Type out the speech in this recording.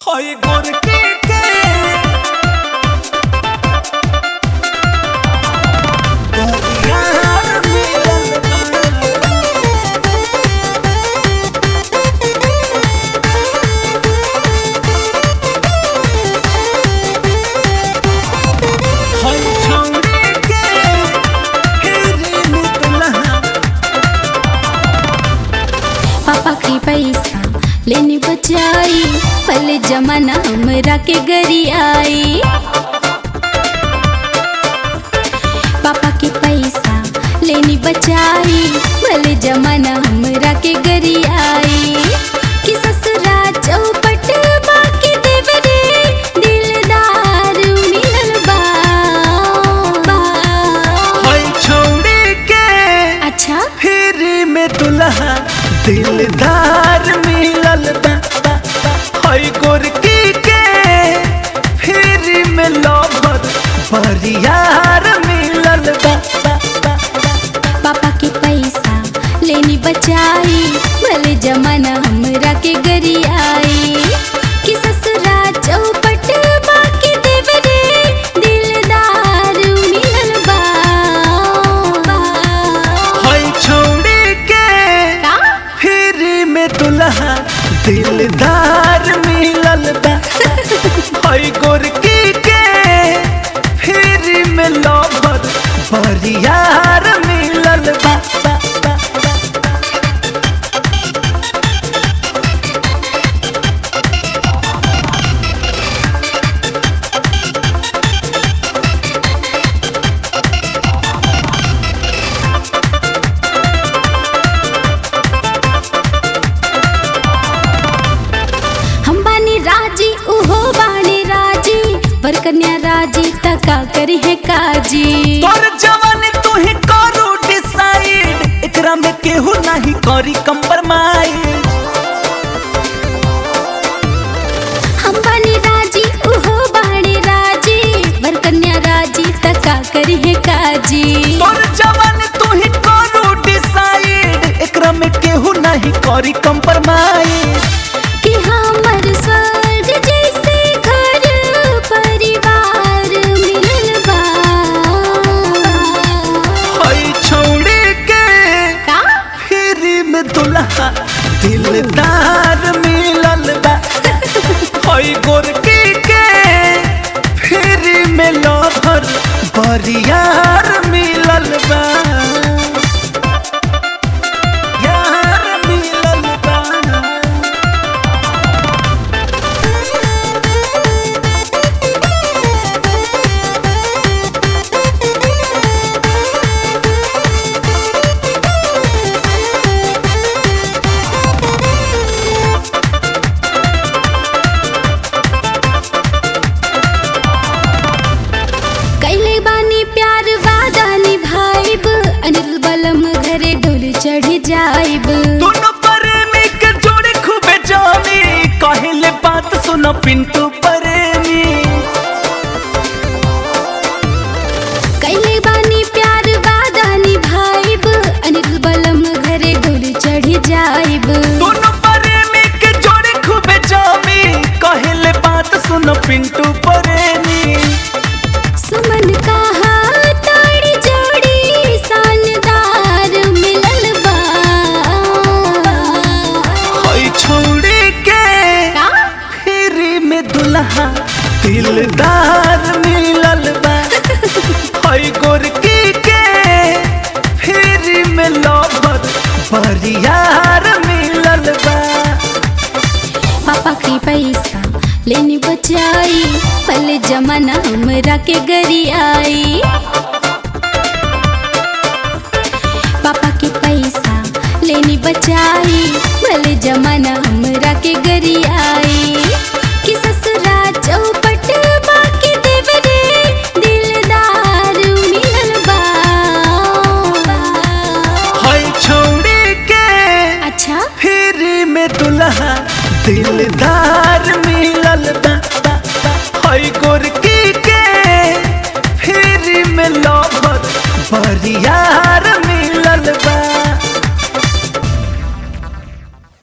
हई गोरकी के यार मिलल बा। हई छौरी के फिर निकलहा पापा के पैसा लेने बचाई पहले जमाना हमरा के गरी आई पापा के पैसा लेनी बचाई भले जमाना हमरा के गरी आई कि ससुरा चौपट बाकी देवरे दिलदार मिलल बा बा। हई छौरी के अच्छा फिर में दुल्हा दिलदार मिलल बा बा, बा। हई गोरकी के फिर में लवर बरियार मिलल बा बा, बा। पापा के पैसा लेनी बचाई भले जमाना हमरा के गरी आई कि ससुरा चौपट बाकी देवरे दिलदार मिलल बा बा। हई छौरी के का? फिर में दुल्हा दिलदार मिलल बा हई गोरकी के फिर में लवर बरियार मिलल बा बा, बा, बा। हम बानी राजी उहो बानी राजी पर कन्या राजी तका करी है काजी तोर जवानी तू ही करू डिसाइड एकरा में केहू नहीं करी कंप्रोमाइज हम बानी राजी उहो बानी राजी पर कन्या राजी तका करी है काजी तोर जवानी तू ही करू डिसाइड एकरा में केहू नहीं करी कंप्रोमाइज कि हमर स्वर्ग जैसे घर परिवार मिलल बा हई छौड़ी के का फिर में दुल्हा दिलदार मिलल बा हई गोरकी के फिर में लवर बरियार मिलल बा यार मिलल बा कैले बानी प्यार वादा निभाइब अनिल बलम घरे डोल चढ़ जाइब दोनों प्रेमी के जोड़े खूबे जानी कहले बात सुनो पिंटू प्रेमी कैले बानी प्यार वादा निभाइब अनिल बलम घरे डोल चढ़ जाइब दोनों प्रेमी के जोड़े खूबे जानी कहले बात सुनो पिंटू प्रेमी सुमन कहा ताड़ी जोड़ी शानदार मिलल बा हई छोड़ी के का? फिर में दुल्हा दिलदार मिलल बा हई गोरकी के फिर में लवर बरियार मिलल बा पापा के पैसा लेनी बचाई पहले जमाना हमरा के गरी आई पापा के पैसा लेनी बचाई भले जमाना हमरा के गरी आई कि ससुरा चौपट बाकी देवरे दिलदार मिलल बा हई छोड़ी के अच्छा फिर में दुल्हा दिलदार मिलल बा बा, बा। हई गोरकी के फिर में लवर बरिया